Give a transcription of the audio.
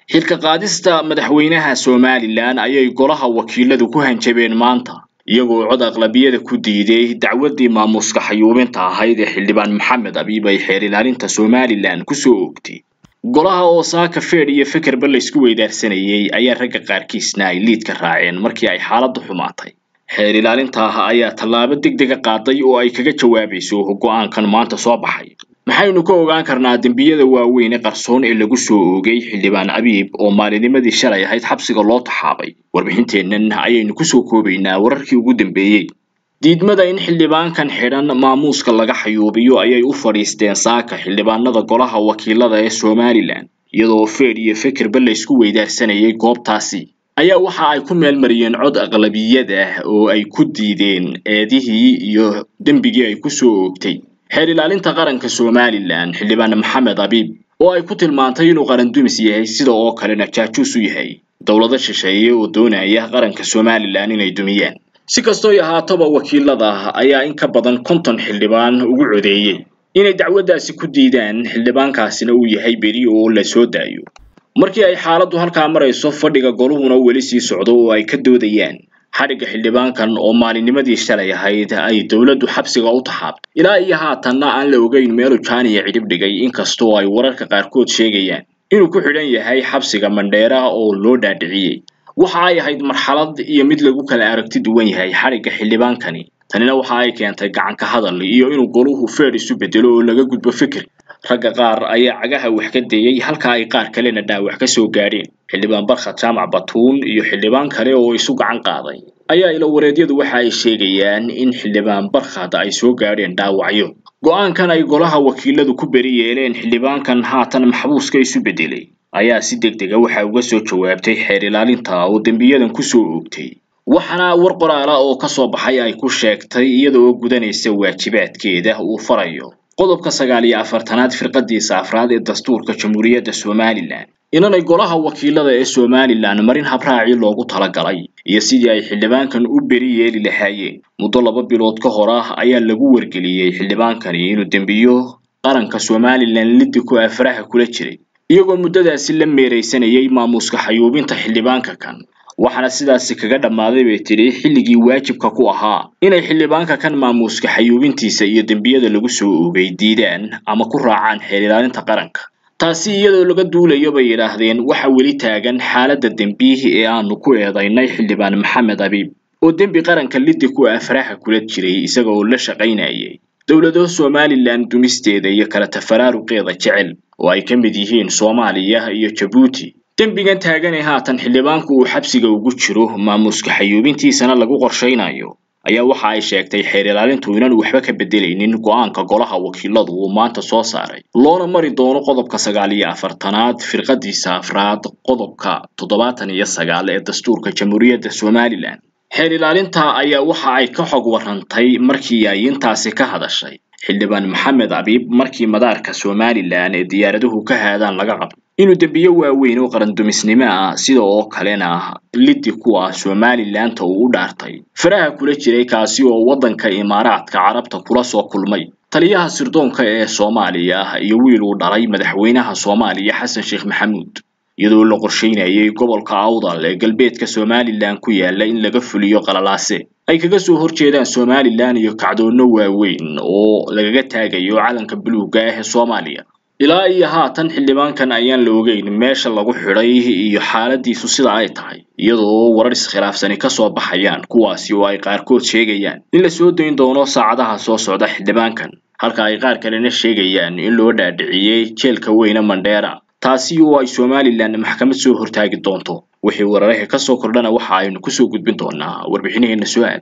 xilka qaadista madaxweynaha somalilan ayay golaha wakiiladu ku hanjabeen maanta iyagoo cod aqlabiyada ku diiday dacwaddii maamuuska xayuubinta ahayd ee xildhibaan maxamed abiib ay xeer ilaalinta somalilan kusoo oogtay golaha oo saaka feedh iyo fekerba laysku weydaarsanayay ayaa ragga qaarkiisna ay liidka raaceen markii ay xaaladdu xumaatay xeer ilaalinta ah ayaa tallaabo degdega qaaday oo ay kaga jawaabayso go-aankan maanta soo baxay maxaynu ka ogaan karnaa dembiyada waaweyn ee qarsoon ee lagu soo oogay xildhibaan abiib oo maalinimadii shalay ahayd xabsiga loo taxaabay warbixinteennan ayaynu kusoo koobaynaa wararkii ugu dambeeyey diidmada in xildhibaankan xidhan maamuuska laga xayuubiyo ayay u fadhiisteen saaka xildhibaanada golaha wakiilada ee somalilan iyadoo feedh iyo fekerba laysku weydaarsanayay goobtaasi ayaa waxa ay ku meelmariyeen cod aqlabiyad ah oo ay ku diideen eedihii iyo dembigii ay kusoo oogtay xeer ilaalinta qaranka somalilan xildhibaan maxamed abiib oo ay ku tilmaantay inuu qaran dumis yahay sida oo kalena jaajuus u yahay dowlado shisheeye oo doonaya qaranka somalilan inay dumiyaan si kastooy ahaataba wakiilada ayaa in ka badan konton xildhibaan ugu codeeyey inay dacwaddaasi ku diidaan xildhibaankaasina uu yahay beri oo la soo daayo markii ay xaaladdu halkaa marayso fadhiga goluhuna weli sii socdo oo ay ka doodayaan xadhigga xildhibaankan oo maalinimadii shalay ahayd ay dowladdu xabsiga u taxaabtay ilaa iyo haatanna aan la ogeyn meelu jaaniya cidhib dhigay inkastoo ay wararka qaarkood sheegayaan inuu ku xidhan yahay xabsiga mandheera oo loo dhaadhiciyey waxa ay ahayd marxalad iyo mid lagu kala aragti duwan yahay xadhigga xildhibaankani tanina waxa ay keentay gacanka hadal iyo inuu goluhu feedh isu bedelo oo laga gudbo fikir ragga qaar ayaa cagaha wax ka dayey halka ay qaar kalena dhaawac ka soo gaadheen xildhibaan barkhad jaamac batuun iyo xildhibaan kale oo isu gacan qaaday ayaa ilawareedyadu waxa ay sheegayaan in xildhibaan barkhad ay soo gaadheen dhaawacyo go-aankan ay golaha wakiiladu ku beri yeeleen xildhibaankan haatan maxbuuska isu bedelay ayaa si deg dega waxa uga soo jawaabtay xeer ilaalinta oo dembiyadan kusoo oogtay waxaana war qoraala oo ka soo baxay ay ku sheegtay iyada oo gudanaysa waajibaadkeeda uu farayo qodobka sagaal iyo afartanaad firqadiisa afraad ee dastuurka jamhuuriyadda somalilan inanay golaha wakiilada ee somalilan marin habraacii loogu talagalay iyo sidii ay xildhibaankan u beri yeeli lahaayeen muddo laba bilood ka hor ah ayaa lagu wargeliyey xildhibaankani inuu dembiyo qaranka somalilan liddi ku afraha kula jiray iyagoo muddadaasi la meeraysanayay maamuuska xayuubinta xildhibaanka kan waxaana sidaasi kaga dhammaaday bay tidhi xilligii waajibka ku ahaa inay xildhibaanka kan maamuuska xayuubintiisa iyo dembiyada lagu soo oogay diidaan ama ku raacaan xeer ilaalinta qaranka taasi iyadoo laga duulayo bay yidhaahdeen waxa weli taagan xaaladda dembihi ee aanu ku eedaynay xildhibaan maxamed abiib oo dembi qaranka liddi ku afraha kula jiray isaga oo la shaqaynayay dowlado somalilan dumisteeda iyo kala tafaraaruqeeda jecel oo ay ka mid yihiin soomaaliya iyo jabuuti dembigan taagan ee haatan xildhibaanku uu xabsiga ugu jiro maamuuska xayuubintiisana lagu qorshaynayo ayaa waxa ay sheegtay xeer ilaalintu inaan waxba ka bedelaynin go-aanka golaha wakiiladu uu maanta soo saaray loona mari doono qodobka sagaal iyo afartanaad firqadiisa afraad qodobka toddobaatan iyo sagaal ee dastuurka jamhuuriyadda somalilan xeer ilaalinta ayaa waxa ay ka xog warrantay markii ay intaasi ka hadashay xildhibaan maxamed abiib markii madaarka somalilan ee diyaaraduhu ka haadaan laga qabto inuu dembiyo waaweyn oo qarandumisnimo ah sida oo kalena liddi ku ah somalilanta uu u dhaartay faraha kula jiray kaasi oo waddanka imaaraadka carabta kula soo kulmay taliyaha sirdoonka ee soomaaliya iyo wiil uu dhalay madaxweynaha soomaaliya xasan sheekh maxamuud iyadoo la qorsheynayay gobolka awdal ee galbeedka somalilan ku yaala in laga fuliyo qalalaase ay kaga soo horjeedaan somalilan iyo kacdoonno waaweyn oo lagaga taagayo calanka buluugga ah ee soomaaliya ilaa iyo haatan xildhibaankan ayaan la ogeyn meesha lagu xidhay iyo xaaladiisu sida ay tahay iyadoo warar iskhilaafsani ka soo baxayaan kuwaasi oo ay qaarkood sheegayaan in la soo dayn doono saacadaha soo socda xildhibaankan halka ay qaar kalena sheegayaan in loo dhaadhiciyey jeelka weyne mandheera taasi oo ay somalilan maxkamad soo hortaagi doonto wixii wararaha ka soo kordhana waxa aynu kusoo gudbin doonaa warbixinaheena su-aal